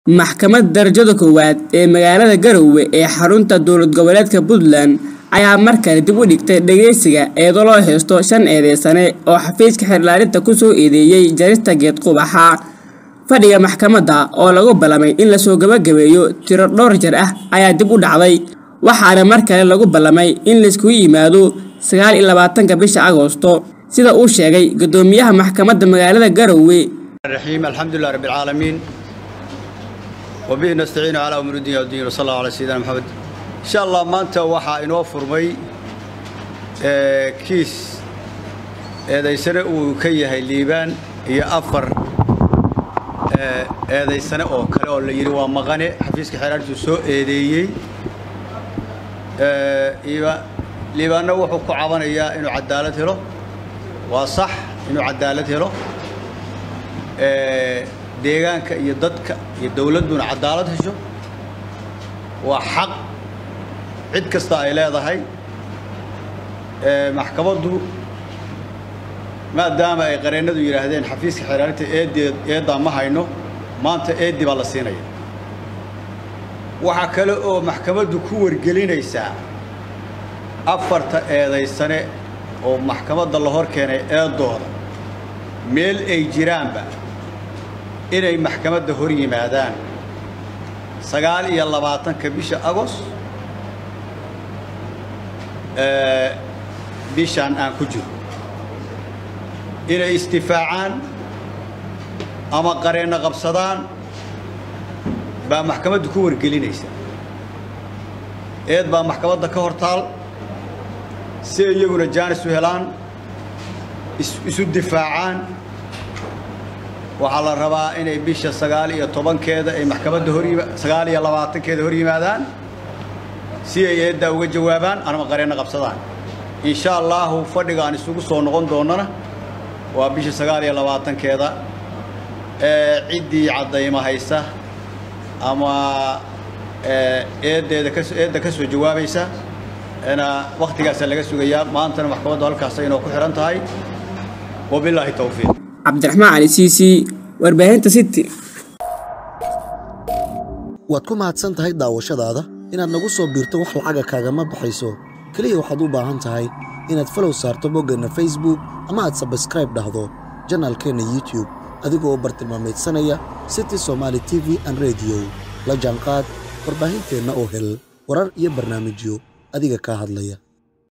Maxkamadda Darajada Koowaad ee magaalada Garowe ee xarunta dowlad goboleedka Puntland ayaa mar kale dib u dhigtay dhageysiga eedo loo haysto shan eedeysane oo xafiiska xeerlaalinta ku soo eedeeyay jarista geed qubaxa. Fadhiga maxkamadda oo lagu ballamay in la soo gabagabeeyo tiro dhowr jeer ah ayaa dib u dhacday, waxaana mar kale lagu ballamay in la isugu yimaado sagaal iyo labaatanka bisha Agoosto, sida uu sheegay guddoomiyaha maxkamadda magaalada Garowe. الرحيم الحمد لله رب العالمين وبه نستعين على أمور الدنيا والدين وصلى الله على سيدنا محمد إن شاء الله maanta waxaa inoo furmay ee kiis eedaysane uu ka yahay liibaan iyo afar ee eedaysane oo kale oo la yidhi waa maqane xafiiska xeeraantu soo eedeeyey ee iiba liibaanna wuxuu ku cabanayaa inuu cadaalad helo waa sax inuu cadaalad helo ee deegaanka iyo dadka iyo dawladduna cadaalad hesho waa xaq cid kasta ay leedahay ee maxkamaddu maadaama ay qareennadu yidhaahdeen xafiiska xeeraarinta eedeed eeddaa ma hayno maanta eeddi baa la siinaya waxaa kale oo maxkamaddu ku wargelinaysaa afarta eedaysane oo maxkamadda la hor keenay eedooda meel ay jiraanba inay maxkamadda hor yimaadaan sagaal iyo labaatanka bisha agost ee bishaan aan ku jiro inay istifaacaan ama qareenno qabsadaan baa maxkamaddu ku wargelinaysa eed baa maxkamadda ka hor taal si ay iyaguna jaanis u helaan isu difaacaan waxaa la rabaa inay bisha sagaal iyo tobankeeda ay maxkamadda hor sagaal iyo labaatankeeda hor yimaadaan si ay eeddaa uga jawaabaan ama qareenno qabsadaan insha allaahu fadhiga aan isugu soo noqon doonnana waa bisha sagaal iyo labaatankeeda ee ciddii caddayma haysa ama eeddeeda ka eedda ka soo jawaabaysa na wakhtigaasaa laga sugayaa maantana maxkamaddu halkaas inoo ku xihan tahay wabilaahi towfiiq cabdiraxmaan cali siisi warbaahinta city waad ku mahadsan tahay daawashadaada inaad nagu soo biirto wax lacaga kaagama baxayso keliya waxaad u baahan tahay inaad falow saarto boggeenna facebook ama aad sabskraib dhahdo janaalkeenna youtube adigoo u bartilmaamaydsanaya city somaali t v an rediyo la jaanqaad warbaahinteenna oo hel warar iyo barnaamijyo adiga kaa hadlaya